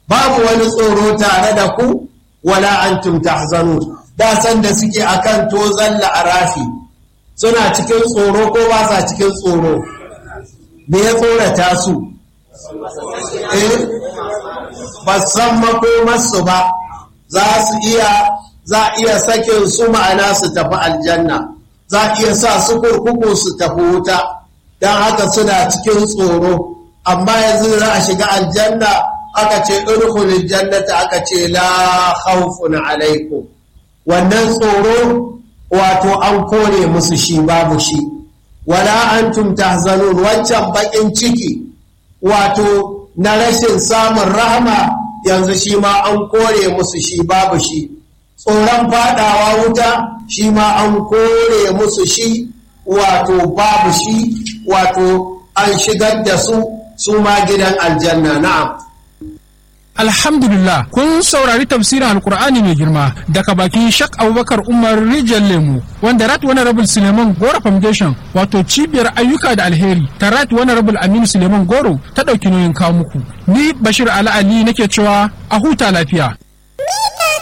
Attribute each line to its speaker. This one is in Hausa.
Speaker 1: babu wani tsoro tare da ku wala antum tahzanun da san da suke akan tozan la'arafi suna cikin tsoro ko ba sa cikin tsoro me ya tsorata su eh ba san makomarsu ba za su iya za iya sakin su ma'ana su tafi aljanna za iya sa su kurkuku su tafi wuta don haka suna cikin tsoro amma yanzu za a shiga aljanna aka ce irkulin jannata aka ce la khawfun alaikum wannan tsoro wato an kore musu shi babu shi wala antum tahzanun wancan bakin ciki wato na rashin samun rahama yanzu shi ma an kore musu shi babu shi tsoron fadawa wuta shi ma an kore musu shi wato babu shi wato an shigar da su su ma gidan aljanna na'am
Speaker 2: Alhamdulillah kun saurari tafsirin Alkur'ani mai girma daga bakin Shak Abubakar Umar Rijal Lemu wanda Rat Honorable Suleiman Goro Foundation wato cibiyar ayyuka da alheri ta Rat Honorable Aminu Suleiman Goro ta ɗauki nauyin kawo muku. Ni Bashir Ali Ali nake cewa a huta lafiya.